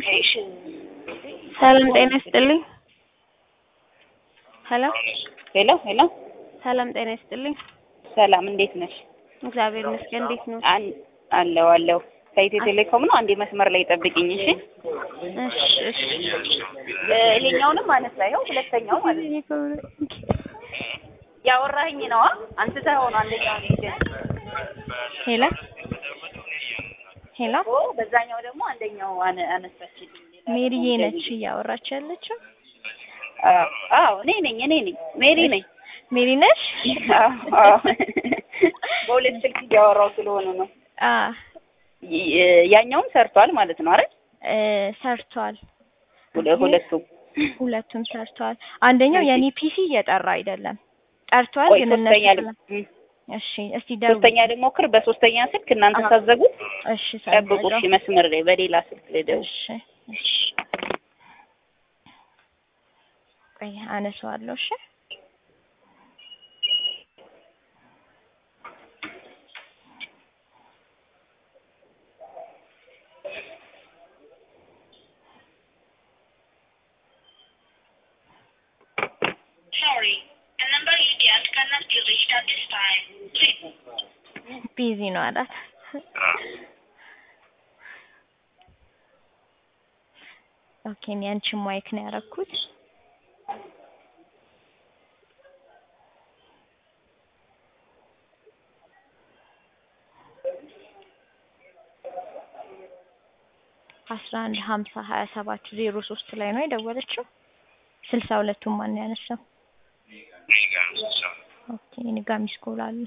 ሰላም ጤና ይስጥልኝ። ሄሎ ሄሎ ሄሎ፣ ሰላም ጤና ይስጥልኝ። ሰላም እንዴት ነሽ? እግዚአብሔር ይመስገን። እንዴት ነው? አን- አለው አለው። ከኢትዮ ቴሌኮም ነው። አንዴ መስመር ላይ ጠብቂኝ እሺ። እሺ እሺ። እ፣ ይሄኛውንም አነሳ። ይኸው ሁለተኛው ማለት ነው። ያወራኸኝ ነዋ። አንስተህ ሆኖ አንደኛው ነው ይሄ ሄሎ ሄሎ፣ ኦ፣ በዛኛው ደግሞ አንደኛው አነ- አነሳችልኝ። ሌላ ሜሪዬ ደግሞ ነች እንደዚህ። እያወራች ያለችው። አዎ አዎ፣ እኔ ነኝ እኔ ነኝ ሜሪ ነኝ። ሜሪ ነሽ? አዎ አዎ። በሁለት ስልክ እያወራሁ ስለሆነ ነው። አ ይ- ያኛውም ሰርቷል ማለት ነው አይደል? እ ሰርቷል። ሁለ- ሁለቱም ሁለቱም ሰርቷል። አንደኛው የኔ ፒሲ እየጠራ አይደለም። ጠርቷል ቆይ ግን ሶስተኛ እነሱ ል- እም፣ እሺ፣ እስቲ ደውል። ሶስተኛ ደግሞ ክር በሶስተኛ ስልክ እናንተ አዎ። ሳዘጉት እሺ፣ ጠብቁ። ሰምቻለሁ። እሺ መስመር ላይ በሌላ ስልክ ልደውል። እሺ እሺ። ቆይ አነሳዋለሁ። እሺ Sorry, the number you dialed cannot be reached at this time. Please. ቢዚ ነው አላት። ኦኬ እኔ አንቺን ማይክ ነው ያደረኩት። አስራ አንድ ሀምሳ ሀያ ሰባት ዜሮ ሶስት ላይ ነው የደወለችው። ስልሳ ሁለቱን ማን ነው ያነሳው? ኦኬ እኔ ጋር ሚስ ኮል አለ።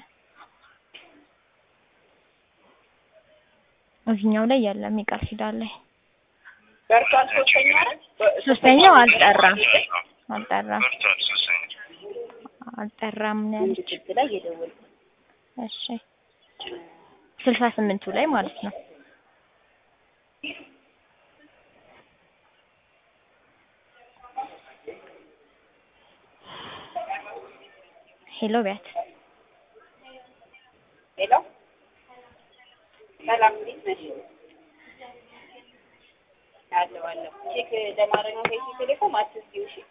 እዚህኛው ላይ የለም የቃል ኪዳን ላይ ደርሷል። ሶስተኛ አይደል? ሶስተኛው አልጠራም አልጠራም አልጠራም ነው ያለች። ስልክ ላይ የደወልኩት እሺ ስልሳ ስምንቱ ላይ ማለት ነው። ሄሎ ቢያት ሄሎ ሰላም፣ እንዴት ነሽ? አለሁ አለሁ። ቼክ ለማድረግ ነው ከኢትዮ ቴሌኮም አትስጊው። እሺ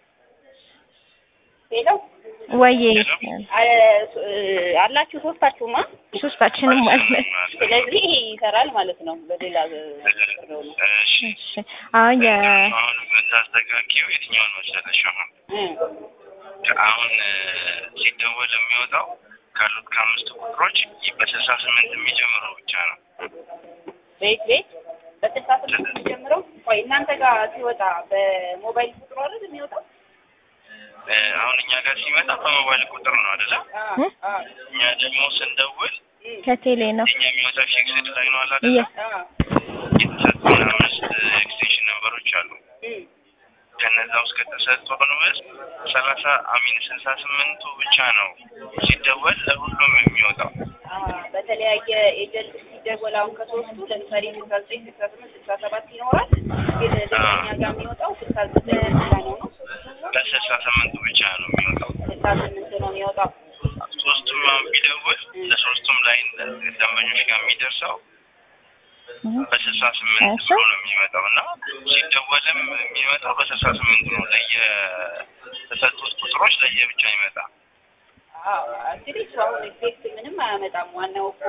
ሄሎ ወዬ አ- እ፣ አላችሁ ሶስታችሁማ። ሶስታችንም አለን። ስለዚህ ይሄ ይሰራል ማለት ነው። በሌላ ብረው ነው እሺ አሁን የ አሁን የምታስተካኪው የትኛውን መሰለሽ? አሁን እ፣ አሁን እ፣ ሲደወል የሚወጣው ካሉት ከአምስቱ ቁጥሮች በስልሳ ስምንት የሚጀምረው ብቻ ነው። ቤት ቤት በስልሳ ስምንት የሚጀምረው ቆይ እናንተ ጋር ሲወጣ በሞባይል ቁጥሩ አይደል የሚወጣው? እ፣ አሁን እኛ ጋር ሲመጣ በሞባይል ቁጥር ነው አይደለ? አዎ አዎ እኛ ደግሞ ስንደውል እ፣ ከቴሌ ነው እኛ የሚወጣው ፊክስድ ላይ ነው አለ እየ አይደለ? አዎ የተሰጡን አምስት ኤክስቴንሽን ነምበሮች አሉ። እ፣ ከነዛ ውስጥ ከተሰጡን ውስጥ ሰላሳ አሚን ስልሳ ስምንቱ ብቻ ነው ሲደወል ለሁሉም የሚወጣው። አዎ በተለያየ ኤጀንት ሲደወል አሁን ከሶስቱ ለምሳሌ ስልሳ ዘጠኝ ስልሳ ስምንት ስልሳ ሰባት ይኖራል። ግን ደግሞ እኛ ጋር የሚወጣው ስልሳ ዘጠኝ ብቻ ነው ነው ለስልሳ ስምንቱ ብቻ ነው የሚወጣው። ስልሳ ስምንት ነው የሚወጣው። ሶስቱም አሁን ቢደውል ለሶስቱም ላይ ደንበኞች ጋር የሚደርሰው በስልሳ ስምንት ብሎ ነው የሚመጣው እና ሲደወልም የሚመጣው በስልሳ ስምንት ነው። ለየ ተሰጡት ቁጥሮች ለየ ብቻ ይመጣ። አዎ እንግዲህ እሱ አሁን ኤፌክት ምንም አያመጣም። ዋናው እኮ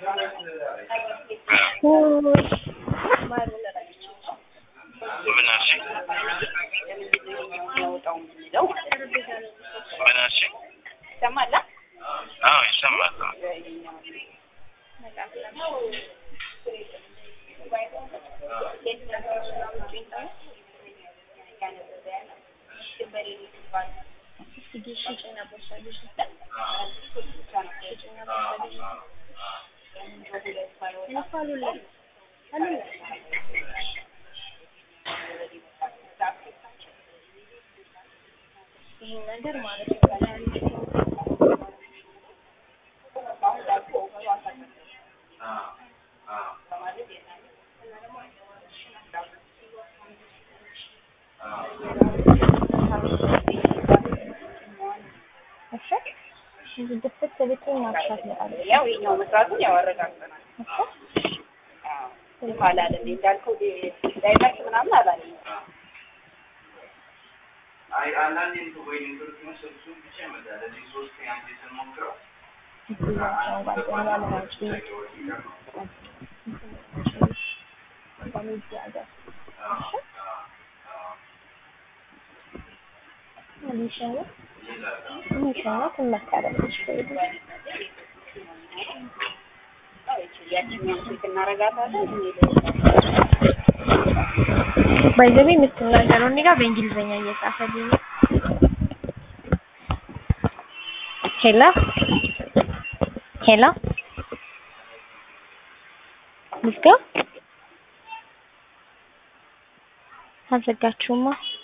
ምን አልሽኝ? የሚያወጣው የምንለው ማለት ነው። ምን አልሽኝ? ይሰማል? አዎ ይሰማል። እሺ እዚህ ድፍት ብትይ ማክሻት ይመጣል። ያው የኛው መስራቱን ያው አረጋግጠናል። እሺ አዎ እንትን አላለልኝ እንዳልከው ዳይቨርስ ምናምን አላለኝ። አይ አንዳንዴ እንትን ወይ ኔትወርክ መሰል እሱን ብቻ ይመጣል። እዚህ ሶስት አንዴ ስንሞክረው እዚያቸውን ጓደኛ ለማጭ ያችኛውን ስልክ እናረጋታለን ባይዘቤ የምትናገረው እኔ ጋር በእንግሊዝኛ እየጻፈልኝ ነው። ሄሎ ሄሎ ልዝጋ? አልዘጋችሁማ?